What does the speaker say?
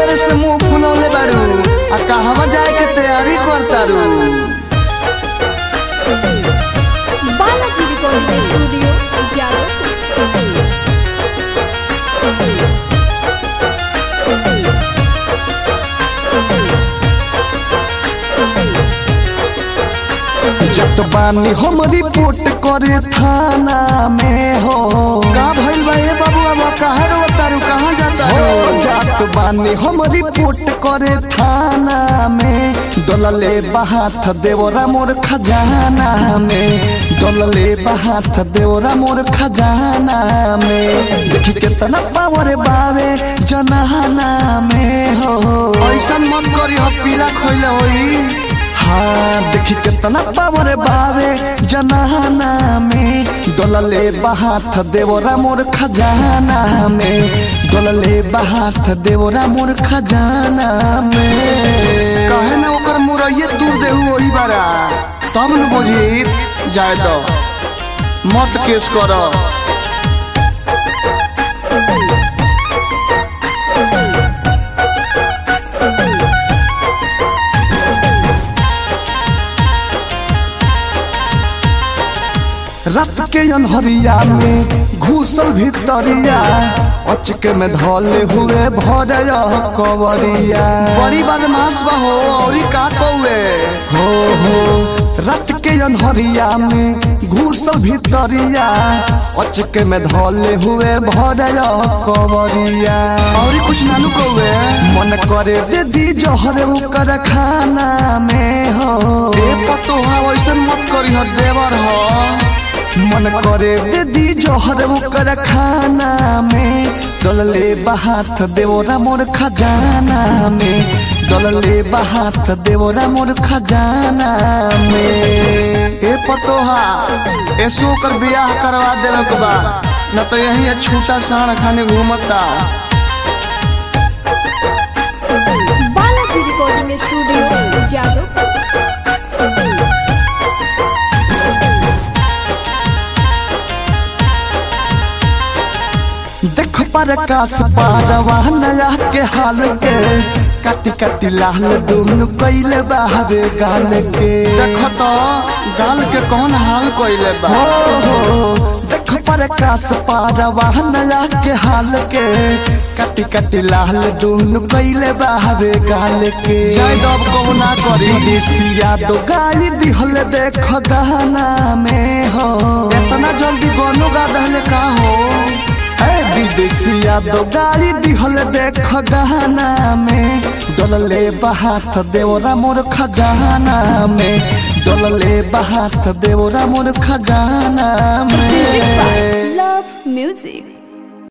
बेर से मुंह फुलौले बाड़ू आ कहवा जाए के तैयारी करतारू बालाजी रिकॉर्डिंग स्टूडियो जादवपुर जत बानी हम रिपोर्ट करे थाना में हो का भइल बा ए बाबू बाबा काहे रोतारू कहाँ जाता हो जात बानी हम रिपोर्ट करे थाना में डोलले बहात देवरा मोर खजाना में डोलले बहात देवरा मोर खजाना में देखी केतना पावर बावे जनाना में हो ऐसा मत करी हो पीला खोइले होई हाँ देखी केतना पावर बावे जनाना में डोलले बहात देवरा मोर खजाना में डोलले बहात देवरा मोर खजाना में कहे ना ओकर मुरैये दूर देहु ओही बारा तब न बुझी जाए दो मत केस कर रात के अनहरिया में घुसल भितरिया अचके में धले हुए भर कवरिया बड़ी बदमाश बा हो औरी का कौए हो हो रात के अनहरिया में घुसल भितरिया अचके में धले हुए भर कवरिया औरी कुछ नानू कौए मन करे दे दी जहर ओकर खाना में हो ए पतोहा वैसन मत करी हो देवर हो मन करे दे दी जहर ओकर खाना में डलले बहात देवरा मोर खजाना में डलले बहात देवरा मोर खजाना में ए पतोहा ऐसो कर बियाह करवा देवे के बा न तो यही छूटा साण खाने घूमता बालाजी रिकॉर्डिंग स्टूडियो जादवपुर देख पर कास पारवा नया के हाल के काटी काटी लाल दून कैले बाहरे गाल के देख तो गाल के कौन हाल कैले बा हो हो देख पर कास पारवा नया के हाल के काटी काटी लाल दून कैले बाहरे गाल के जय दब को ना करी देसिया दो गाली दिहल देख गहना में हो इतना जल्दी गोनो गा दहले का हो ए विदेशिया दो गाड़ी दिहल देख गहना में डोलले बहात देवरा मोर खजाना में डोलले बहात देवरा मोर खजाना में लव म्यूजिक